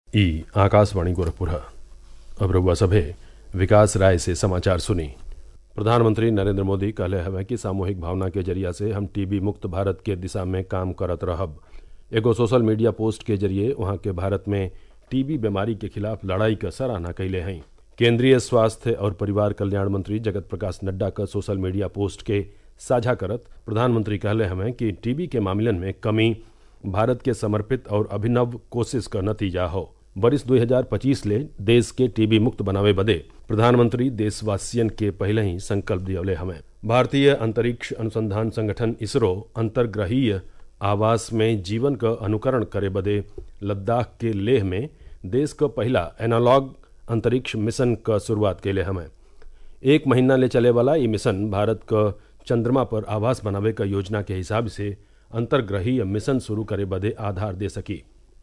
ई आकाशवाणी गोरखपुर अब रउआ सभे विकास राय से समाचार सुनी प्रधानमंत्री नरेंद्र मोदी कहले हवे कि सामूहिक भावना के जरिया से हम टीबी मुक्त भारत के दिशा में काम करत रहब एगो सोशल मीडिया पोस्ट के जरिए वहां के भारत में टीबी बीमारी के खिलाफ लड़ाई क सराहना कैले हैं केंद्रीय स्वास्थ्य और परिवार कल्याण मंत्री जगत प्रकाश नड्डा का सोशल मीडिया पोस्ट के साझा करत प्रधानमंत्री कहले हमें कि टीबी के मामलन में कमी भारत के समर्पित और अभिनव कोशिश का नतीजा हो वर्ष 2025 ले देश के टीबी मुक्त बनावे बदे प्रधानमंत्री देशवासियन के पहले ही संकल्प दियौले हमें भारतीय अंतरिक्ष अनुसंधान संगठन इसरो अंतर्ग्रहीय आवास में जीवन का अनुकरण करे बदे लद्दाख के लेह में देश का पहला एनालॉग अंतरिक्ष मिशन का शुरुआत कैले हमें एक महीना ले चले वाला ये मिशन भारत का चंद्रमा पर आवास बनावे का योजना के हिसाब से अंतर्ग्रहीय मिशन शुरू करे बदे आधार दे सकी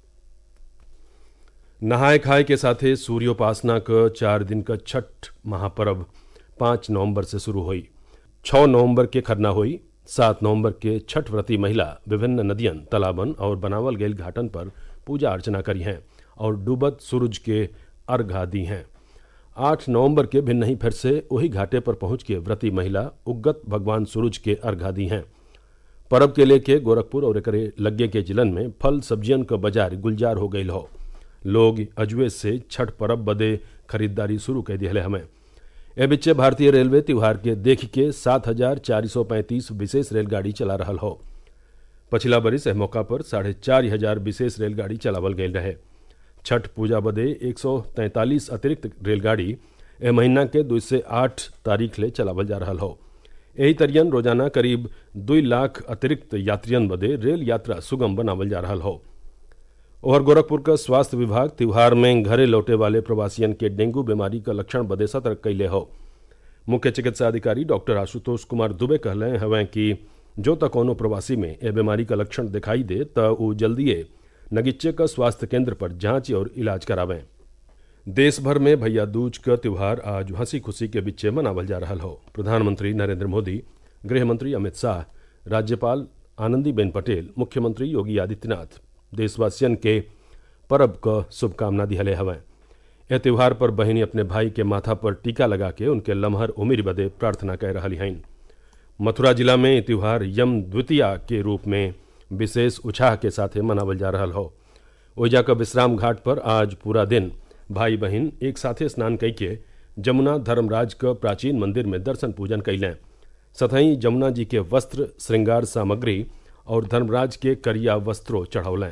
नहाय खाए के साथे सूर्योपासना क चार दिन का छठ महापर्व पाँच नवंबर से शुरू हुई छः नवंबर के खरना हुई सात नवंबर के छठ व्रती महिला विभिन्न नदियन तालाबन और बनावल गईल घाटन पर पूजा अर्चना करी हैं और डूबत सूरज के अर्घा दी हैं आठ नवंबर के भिन्न ही फिर से वही घाटे पर पहुंच के व्रती महिला उग्गत भगवान सूरज के अर्घा दी हैं परब के लेके गोरखपुर और एकरे लग्गे के जिलन में फल सब्जियन क बाजार गुलजार हो गईल हो लोग अजुए से छठ परब बदे खरीदारी शुरू कर दिया हमें ए बिच्चे भारतीय रेलवे त्योहार के देख के सात हजार चार सौ पैंतीस विशेष रेलगाड़ी चला रहा हो पछिला बरिस एह मौका पर साढ़े चार हजार विशेष रेलगाड़ी चलावल गई रहे छठ पूजा बदे एक सौ तैंतालीस अतिरिक्त रेलगाड़ी एह महीना के दो से आठ तारीख ले चलावल जा रहा हो यही तरियन रोजाना करीब दो लाख अतिरिक्त यात्रियन बदे रेल यात्रा सुगम बनावल जा रहा हो और गोरखपुर का स्वास्थ्य विभाग त्योहार में घरे लौटे वाले प्रवासियन के डेंगू बीमारी का लक्षण बदे सतर्क कैले हो मुख्य चिकित्सा अधिकारी डॉक्टर आशुतोष कुमार दुबे कहले हवें कि जो तक कोनो प्रवासी में ए बीमारी का लक्षण दिखाई दे त ऊ जल्दिए नगिच्चे का स्वास्थ्य केंद्र पर जांच और इलाज करावें देश भर में भैया दूज का त्योहार आज हंसी खुशी के बिच्चे मनावल जा रहा हो प्रधानमंत्री नरेंद्र मोदी गृह मंत्री अमित शाह राज्यपाल आनंदीबेन पटेल मुख्यमंत्री योगी आदित्यनाथ देशवासियन के परब क शुभकामना दिहले हवें यह त्योहार पर बहनी अपने भाई के माथा पर टीका लगा के उनके लम्हर उमिर बदे प्रार्थना कह रही हैं मथुरा जिला में त्योहार यम द्वितीया के रूप में विशेष उत्साह के साथ मनावल जा रहा हो ओइजा का विश्राम घाट पर आज पूरा दिन भाई बहन एक साथे स्नान कई के जमुना धर्मराज का प्राचीन मंदिर में दर्शन पूजन कैलें सतही जमुना जी के वस्त्र श्रृंगार सामग्री और धर्मराज के करिया वस्त्रों चढ़ौलें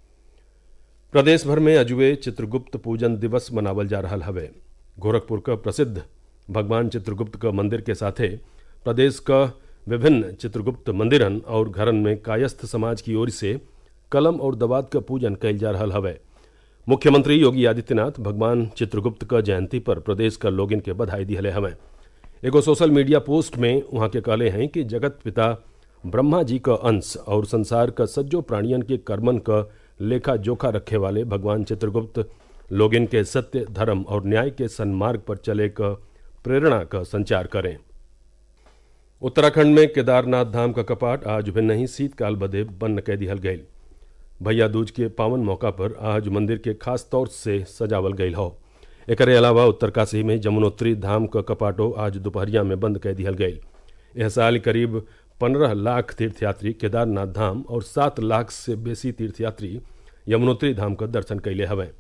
प्रदेश भर में अजुए चित्रगुप्त पूजन दिवस मनावल जा रहा हवे गोरखपुर का प्रसिद्ध भगवान चित्रगुप्त का मंदिर के साथे प्रदेश का विभिन्न चित्रगुप्त मंदिरन और घरन में कायस्थ समाज की ओर से कलम और दवात का पूजन कैल जा रहा हवे मुख्यमंत्री योगी आदित्यनाथ भगवान चित्रगुप्त का जयंती पर प्रदेश का लोगिन के बधाई दिहले हमें एगो सोशल मीडिया पोस्ट में वहां के कहले हैं कि जगत पिता ब्रह्मा जी का अंश और संसार का सज्जो प्राणियन के कर्मन का लेखा जोखा रखे वाले भगवान चित्रगुप्त लोगिन के सत्य धर्म और न्याय के सन्मार्ग पर चले का प्रेरणा का संचार करें उत्तराखंड में केदारनाथ धाम का कपाट आज भी नहीं शीतकाल बदे बंद कह दिहल गई भैया दूज के पावन मौका पर आज मंदिर के खास तौर से सजावल गई हो एक अलावा उत्तरकाशी में जमुनोत्री धाम का कपाटो आज दोपहरिया में बंद कह दिहल गई यह साल करीब पंद्रह लाख तीर्थयात्री केदारनाथ धाम और सात लाख से बेसी तीर्थयात्री यमुनोत्री धाम का दर्शन कैले हवें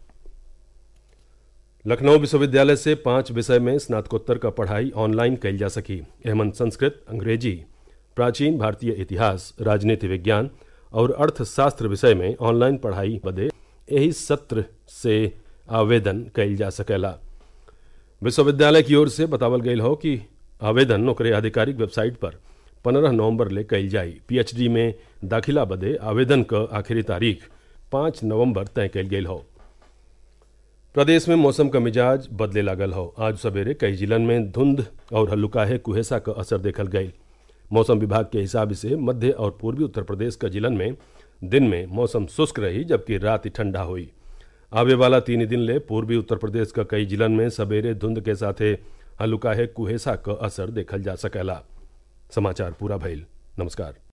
लखनऊ विश्वविद्यालय से पांच विषय में स्नातकोत्तर का पढ़ाई ऑनलाइन कैल जा सकी एमन संस्कृत अंग्रेजी प्राचीन भारतीय इतिहास राजनीति विज्ञान और अर्थशास्त्र विषय में ऑनलाइन पढ़ाई बदे यही सत्र से आवेदन कैल जा सकेला विश्वविद्यालय की ओर से बतावल गई हो कि आवेदन ओकरे आधिकारिक वेबसाइट पर पंद्रह नवंबर ले कैल जाई पीएचडी में दाखिला बदे आवेदन क आखिरी तारीख पाँच नवंबर तय कैल गई हो प्रदेश में मौसम का मिजाज बदले लागल हो आज सवेरे कई जिलन में धुंध और हल्लुकाहे कुहेसा का असर देखल गई मौसम विभाग के हिसाब से मध्य और पूर्वी उत्तर प्रदेश का जिलन में दिन में मौसम शुष्क रही जबकि रात ठंडा हुई आवे वाला तीन दिन ले पूर्वी उत्तर प्रदेश का कई जिलन में सवेरे धुंध के साथे हल्लुकाहे कुहेसा का असर देखल जा सकेला समाचार पूरा भइल नमस्कार